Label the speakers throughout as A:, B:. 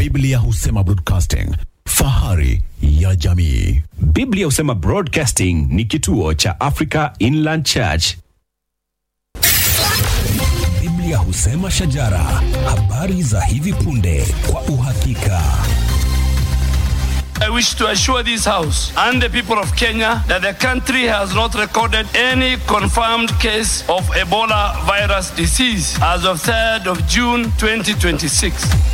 A: Biblia husema broadcasting, fahari ya jamii.
B: Biblia husema Broadcasting ni kituo cha Africa Inland Church.
C: Biblia husema shajara, habari za hivi punde kwa uhakika.
D: I wish to assure this House and the people of Kenya that the country has not recorded any confirmed case of Ebola virus disease as of 3rd of June 2026.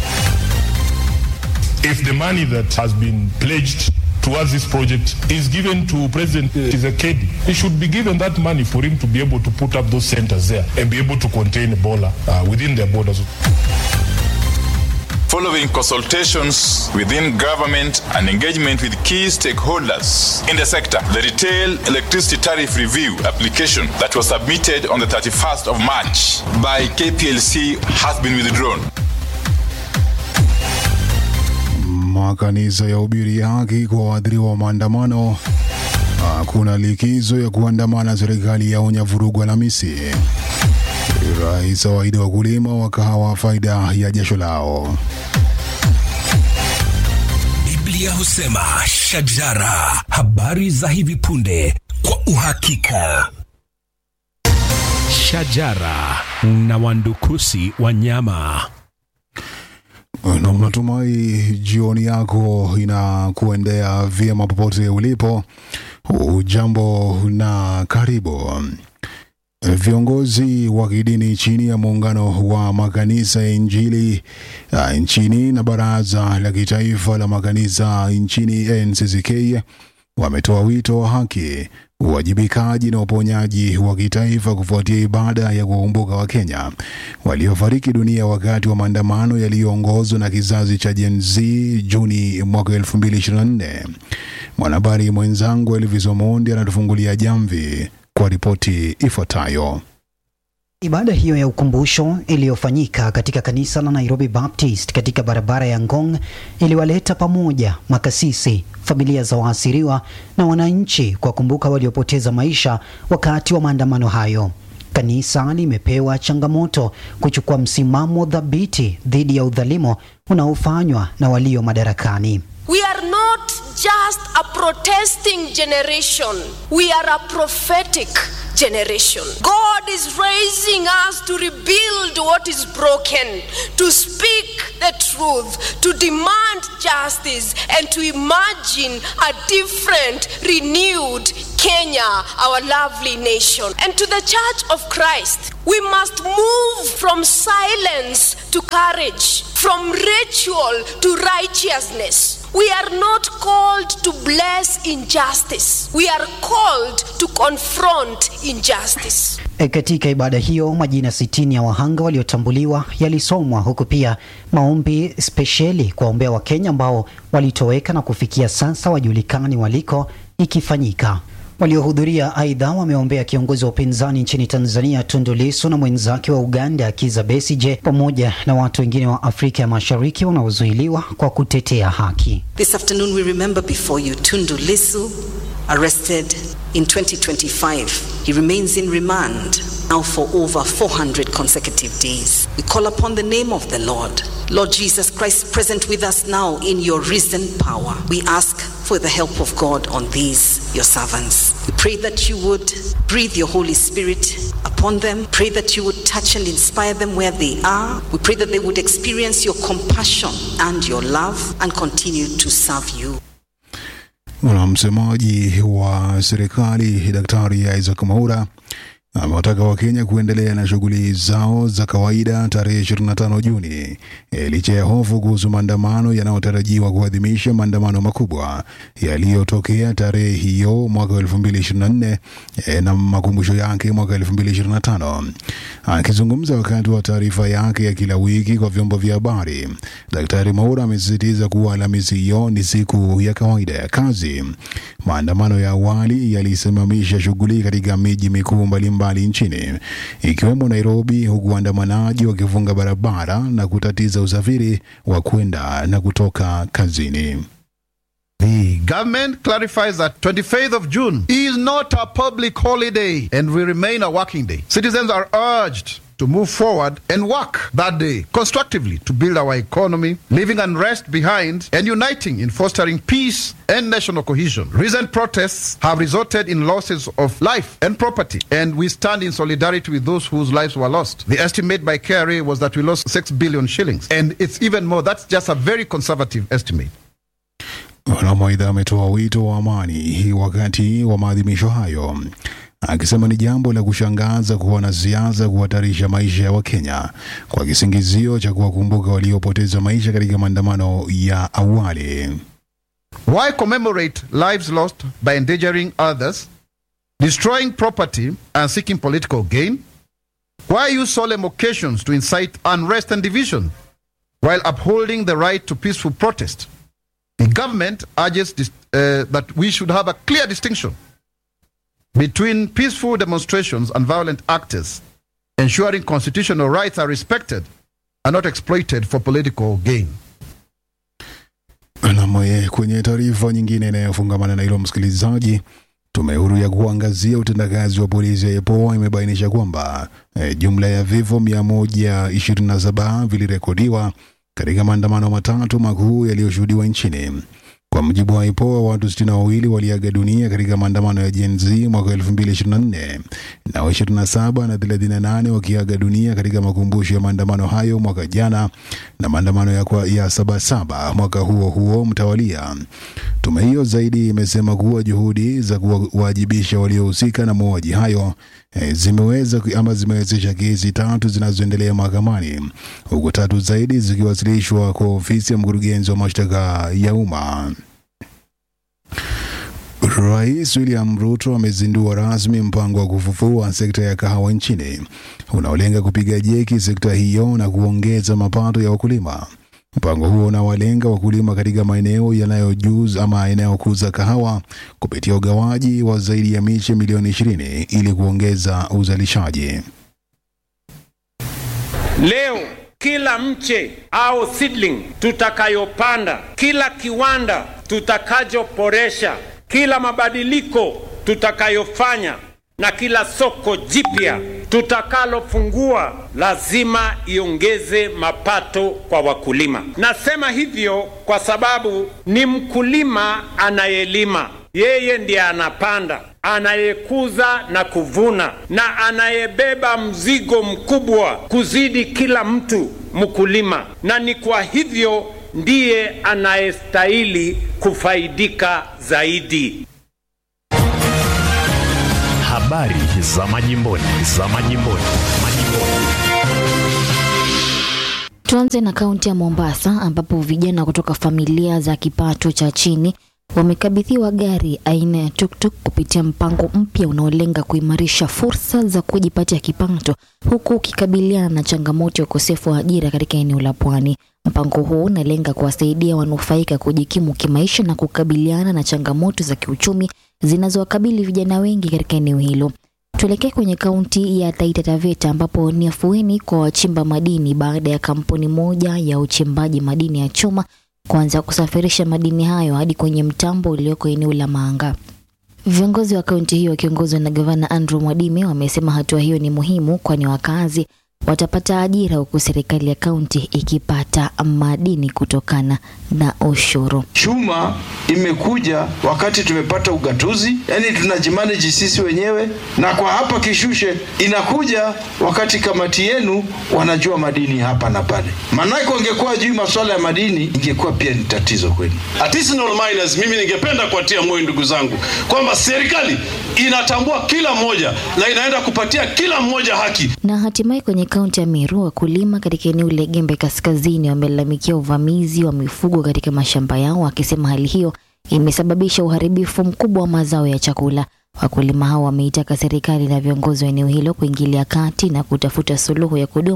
E: if the money that has been pledged towards this project is given to President Tshisekedi, he should be given that money for him to be able to put up those centers there and be able to contain Ebola uh, within their borders.
F: following consultations within government and engagement with key stakeholders in the sector. The retail electricity tariff review application that was submitted on the 31st of March by KPLC has been withdrawn.
G: Makanisa ya ubiri haki kwa waathiriwa wa maandamano. Hakuna likizo ya kuandamana, serikali yaonya vurugu Alhamisi. Rais awaahidi wakulima wa kahawa faida ya jasho lao.
C: Biblia husema shajara, habari za hivi punde kwa uhakika.
B: Shajara na wandukusi wanyama.
G: Na natumai jioni yako inakuendea vyema popote ulipo. Ujambo na karibu. Viongozi wa kidini chini ya muungano wa makanisa ya Injili uh, nchini na baraza la kitaifa la makanisa nchini NCCK wametoa wito wa haki, uwajibikaji na uponyaji wa kitaifa kufuatia ibada ya kuwakumbuka Wakenya waliofariki dunia wakati wa maandamano yaliyoongozwa na kizazi cha Gen Z Juni mwaka 2024. Mwanahabari mwenzangu Elvis Omondi anatufungulia jamvi kwa ripoti ifuatayo.
H: Ibada hiyo ya ukumbusho iliyofanyika katika kanisa la Nairobi Baptist katika barabara ya Ngong iliwaleta pamoja makasisi, familia za waasiriwa na wananchi kwa kumbuka waliopoteza maisha wakati wa maandamano hayo. Kanisa limepewa changamoto kuchukua msimamo dhabiti dhidi ya udhalimu unaofanywa na walio madarakani.
I: We are not just a protesting generation, we are a prophetic generation. God is raising us to rebuild what is broken, to speak the truth, to demand justice, and to imagine a different, renewed Kenya, our lovely nation. And to the Church of Christ, we must move from silence to courage, from ritual to righteousness. We are not called to bless injustice. We are called to confront injustice.
H: E, katika ibada hiyo majina sitini ya wahanga waliotambuliwa yalisomwa huku pia maombi spesheli kuwaombea Wakenya ambao walitoweka na kufikia sasa wajulikani waliko ikifanyika. Waliohudhuria aidha wameombea kiongozi wa upinzani nchini Tanzania Tundu Lissu na mwenzake wa Uganda Kizza Besigye pamoja na watu wengine wa Afrika ya Mashariki wanaozuiliwa kwa kutetea haki.
J: This afternoon, we remember before you Tundu Lissu, arrested in 2025. He remains in remand now for over 400 consecutive days. We call upon the name of the Lord, Lord Jesus Christ, present with us now in your risen power. We ask for the help of God on these, your servants. We pray that you would breathe your Holy Spirit upon them. Pray that you would touch and inspire them where they are. We pray that they would experience your compassion and your love and continue to serve you.
G: Na msemaji wa serikali Daktari Isaac Mwaura amewataka Wakenya kuendelea na shughuli zao za kawaida tarehe 25 Juni e, licha ya hofu kuhusu maandamano yanayotarajiwa kuadhimisha maandamano makubwa yaliyotokea tarehe hiyo mwaka 2024 e, na makumbusho yake mwaka 2025. Akizungumza wakati wa taarifa yake ya kila wiki kwa vyombo vya habari, Daktari Mwaura amesisitiza kuwa Alhamisi hiyo ni siku ya kawaida ya kazi. Maandamano ya awali yalisimamisha shughuli katika miji mikuu mbalimbali nchini ikiwemo Nairobi, huku waandamanaji wakifunga barabara na kutatiza usafiri wa kwenda na kutoka kazini.
K: The government clarifies that 25th of June is not a public holiday and will remain a working day. Citizens are urged to move forward and work that day constructively to build our economy, leaving unrest behind and uniting in fostering peace and national cohesion. Recent protests have resulted in losses of life and property, and we stand in solidarity with those whose lives were lost. The estimate by KRA was that we lost 6 billion shillings, and it's even more. That's just a very conservative estimate.
G: Maidha ametoa wito wa amani wakati wa maadhimisho hayo, akisema ni jambo la kushangaza kuwa wanasiasa kuhatarisha maisha ya Wakenya kwa kisingizio cha kuwakumbuka waliopoteza maisha katika maandamano ya awali.
K: Why commemorate lives lost by endangering others, destroying property, and seeking political gain? Why use solemn occasions to incite unrest and division while upholding the right to peaceful protest? The government urges dis- uh, that we should have a clear distinction between peaceful demonstrations and violent actors, ensuring constitutional rights are respected and not exploited for political gain.
G: Nam, kwenye taarifa nyingine inayofungamana na hilo, msikilizaji, tume huru ya kuangazia utendakazi wa polisi ya EPOA imebainisha kwamba e, jumla ya vifo 127 vilirekodiwa katika maandamano matatu makuu yaliyoshuhudiwa nchini. Kwa mujibu wa IPOA, watu sitini na wawili waliaga dunia katika maandamano ya Gen Z mwaka 2024 na 27 na 38 wakiaga dunia katika makumbusho ya maandamano hayo mwaka jana na maandamano ya, kwa, ya Sabasaba mwaka huo huo mtawalia. Tume hiyo zaidi imesema kuwa juhudi za kuwajibisha waliohusika na mauaji hayo eh, zimeweza ama zimewezesha kesi tatu zinazoendelea mahakamani huku tatu zaidi zikiwasilishwa kwa ofisi ya mkurugenzi wa mashtaka ya umma. Rais William Ruto amezindua rasmi mpango wa kufufua sekta ya kahawa nchini unaolenga kupiga jeki sekta hiyo na kuongeza mapato ya wakulima. Mpango huo unawalenga wakulima katika maeneo yanayojuz ama yanayokuza kahawa kupitia ugawaji wa zaidi ya miche milioni 20 ili kuongeza uzalishaji.
L: Leo kila mche au seedling tutakayopanda, kila kiwanda tutakachoboresha, kila mabadiliko tutakayofanya na kila soko jipya tutakalofungua lazima iongeze mapato kwa wakulima. Nasema hivyo kwa sababu ni mkulima anayelima, yeye ndiye anapanda, anayekuza na kuvuna, na anayebeba mzigo mkubwa kuzidi kila mtu mkulima, na ni kwa hivyo ndiye anayestahili kufaidika zaidi.
B: Habari za majimboni, za majimboni, majimboni.
M: Tuanze na kaunti ya Mombasa ambapo vijana kutoka familia za kipato cha chini wamekabidhiwa gari aina ya tuktuk kupitia mpango mpya unaolenga kuimarisha fursa za kujipatia kipato huku ukikabiliana na changamoto ya ukosefu wa ajira katika eneo la pwani. Mpango huu unalenga kuwasaidia wanufaika kujikimu kimaisha na kukabiliana na changamoto za kiuchumi zinazowakabili vijana wengi katika eneo hilo. Tuelekee kwenye kaunti ya Taita Taveta ambapo ni afueni kwa wachimba madini baada ya kampuni moja ya uchimbaji madini ya chuma kuanza kusafirisha madini hayo hadi kwenye mtambo ulioko eneo la Manga. Viongozi wa kaunti hiyo wakiongozwa na gavana Andrew Mwadime wamesema hatua hiyo ni muhimu kwani wakazi watapata ajira huku serikali ya kaunti ikipata madini kutokana na ushuru.
N: Chuma imekuja wakati tumepata ugatuzi, yani tunajimanage sisi wenyewe, na kwa hapa Kishushe inakuja wakati kamati yenu wanajua madini hapa na pale. Maanake wangekuwa juu masuala ya madini, ingekuwa pia ni tatizo kwenu.
O: Artisanal miners, mimi ningependa kuwatia moyo ndugu zangu kwamba serikali inatambua kila mmoja na inaenda kupatia kila mmoja haki.
M: Na hatimaye kwenye kaunti ya Meru, wakulima katika eneo la Gembe Kaskazini wamelalamikia uvamizi wa mifugo katika mashamba yao, wakisema hali hiyo imesababisha uharibifu mkubwa wa mazao ya chakula. Wakulima hao wameitaka serikali na viongozi wa eneo hilo kuingilia kati na kutafuta suluhu ya kudumu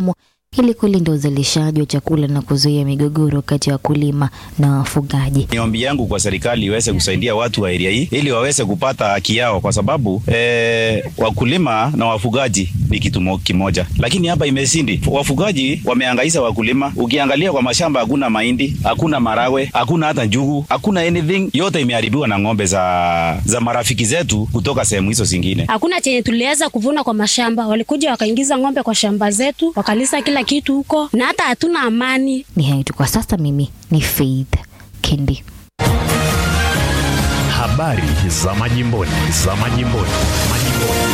M: ili kulinda uzalishaji wa chakula na kuzuia migogoro kati ya wakulima na wafugaji.
P: Ni ombi yangu kwa serikali iweze kusaidia watu wa area hii ili waweze kupata haki yao, kwa sababu eh, wakulima na wafugaji ni kitu mo- kimoja, lakini hapa imesindi. Wafugaji wameangaisha wakulima. Ukiangalia kwa mashamba, hakuna mahindi, hakuna marawe, hakuna hata njugu, hakuna anything. Yote imeharibiwa na ng'ombe za, za marafiki zetu kutoka sehemu hizo zingine.
Q: Hakuna chenye tuliweza kuvuna kwa mashamba, walikuja wakaingiza ng'ombe kwa shamba zetu, wakalisa kila kitu huko, na hata hatuna amani.
M: Ni hayo tu kwa sasa. Mimi ni Faith Kendi.
B: Habari za majimboni, za majimboni, majimboni.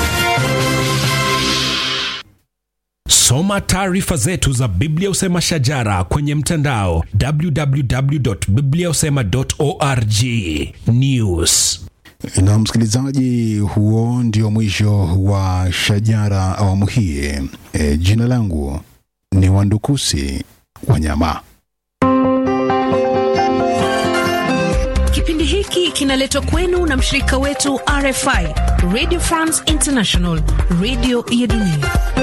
C: Soma taarifa zetu za Biblia Usema Shajara kwenye mtandao www.bibliausema.org. News.
G: Na msikilizaji, huo ndio mwisho wa Shajara awamu hii. E, jina langu ni Wandukusi Wanyama.
R: Kipindi hiki kinaletwa kwenu na mshirika wetu RFI, Radio France International, radio ya dunia.